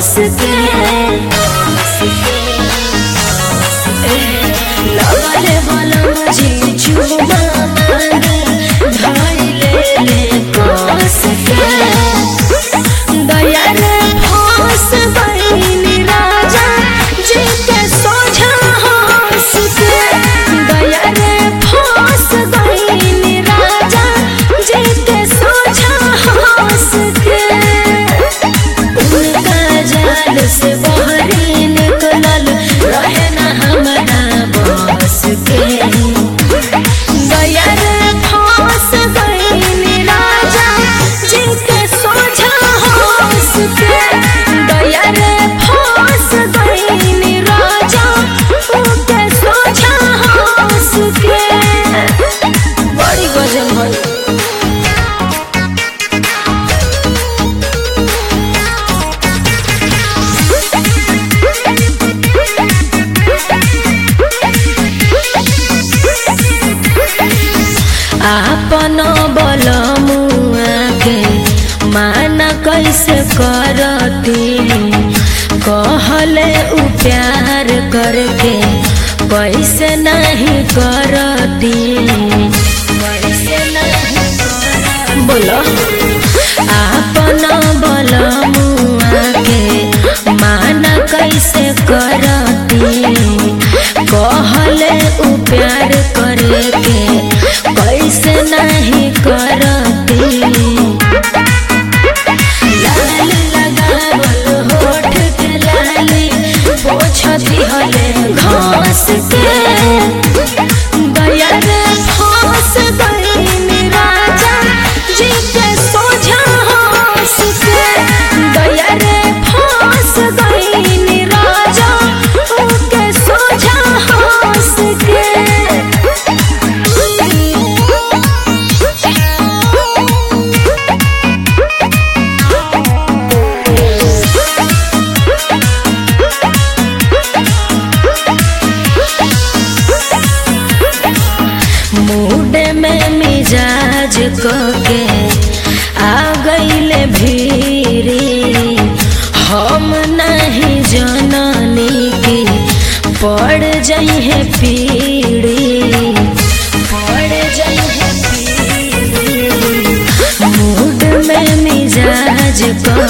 कस के लगले बलम जी चुमा धैले ले कस के दया रे फांस बहिनी राजा जी के सोझा हंस के दया रे फांस बहिनी राजा जी के सोझा हंस के उनका जाल से बहरी निकलल रहे न हमरा बस के दया रे फांस बहिनी राजा जी के सोझा हंस के दया रे फांस बहिनी राजा उनके सोझा हंस के बड़ी गजल भई आपन बल मुआ के माना कैसे करती कहले उ प्यार करके कैसे नहीं करती कैसे नहीं करती बोलो आपन बल मुआ के माना कैसे करती कहले उ प्यार करके कैसे नहीं करती लाल लगावल होठ के लाली पोछती हले घास के दया रे फांस गईनी राजा जी के सोझा हंस के दया रे फांस गईनी राजा उनके सोझा हंस के मूड में मिजाज के आ गईले भीरी हम नहीं जननी की पड़ जइहे पीड़ी पड़ जइहे पीड़ी मूड में मिजाज